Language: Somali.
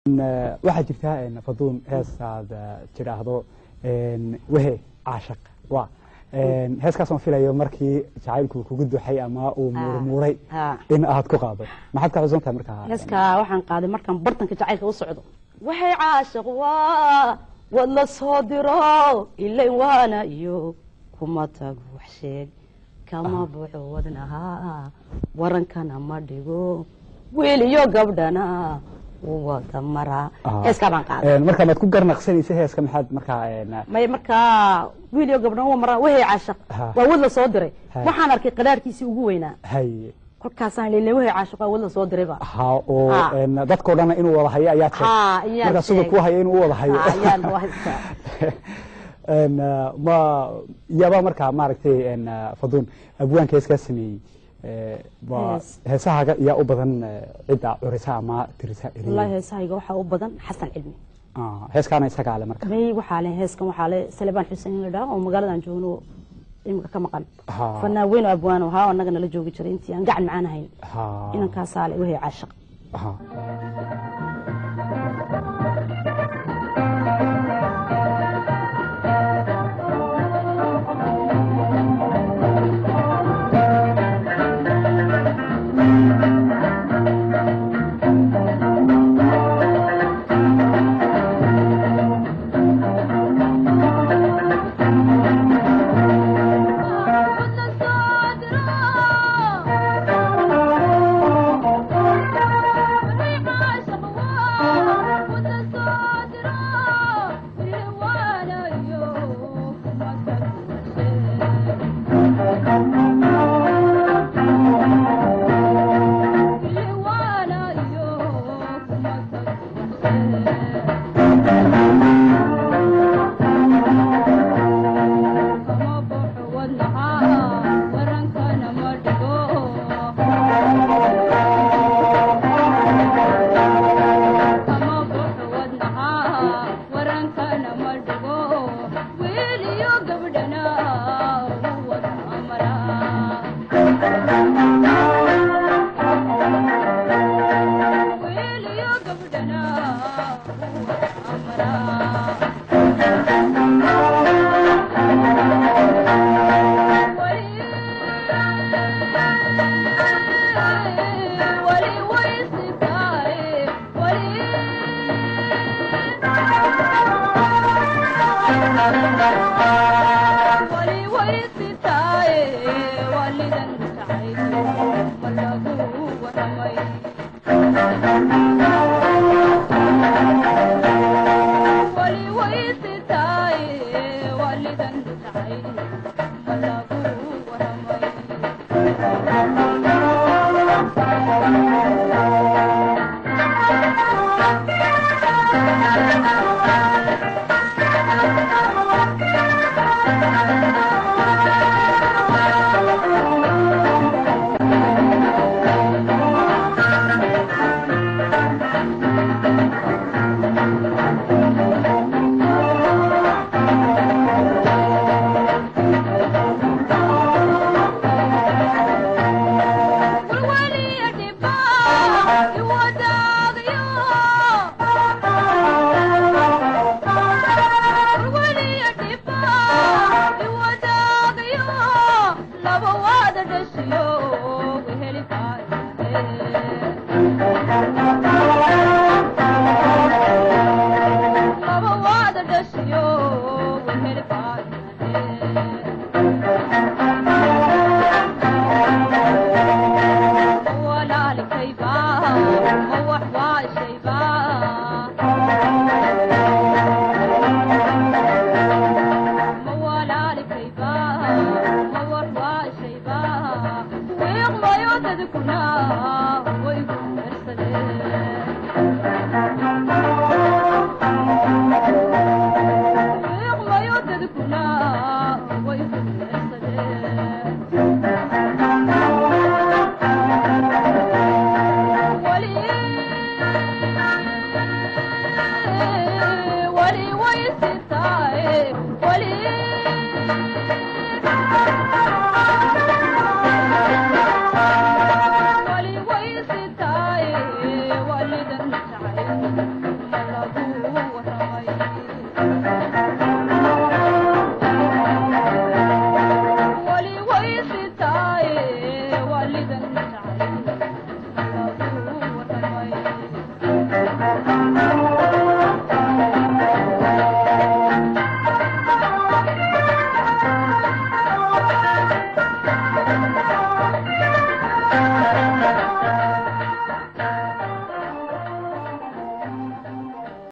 waxaa jirtaa faduun heesaad tidhaahdo wehe caashaq wa heeskaasoo filayo markii jacaylku kugu duxay ama uu muurmuuray in aad ku qaado maxaad ka xusan tahay markaa heeska waxaan qaaday markaan bartanka jacaylka u socdo waxay caashaq waa wad la soo diro ilayn waana iyo kuma tago wax sheeg kama buuxo wadnaha warankana ma dhigo wiil iyo gabdhana wada maraa heeskaa baan qaaday marka maad ku garnaqsanaysa heeska maxaad markaa may markaa wiil iyo gabdhana waa maraa wahey caashaq waa wad la soo diray waxaan arkay qadaarkiisii ugu weynaa hay kolkaasaan leynay wahey caashaq waa wad la soo dirayba ha oo dadkao dhanna inuu wada hayo ayaa Ha, ayaan marka siduu sheegay. ku hayo inuu u wada hayo Ha, ayaan u haystaa. ma iyaba markaa maaragtay faduun abwaanka heeskaa sameeyey waa Hees. heesahaaga yaa u badan cidda curisa ama tirisa wallaahi heesahayga waxaa u badan xasan cilmi Ah, heeskaana isagaa le marka may waxaa le heeskan waxaa le salebaan xuseen in la dhaho oo magaaladan joogno imika ka maqan Ha. fanaan weyn oo abwaan oo haa annaga nala joogi jiray intii aan gacan macaan ahayn Ha. inankaasaa le wahey caashaq Ha. Thank you.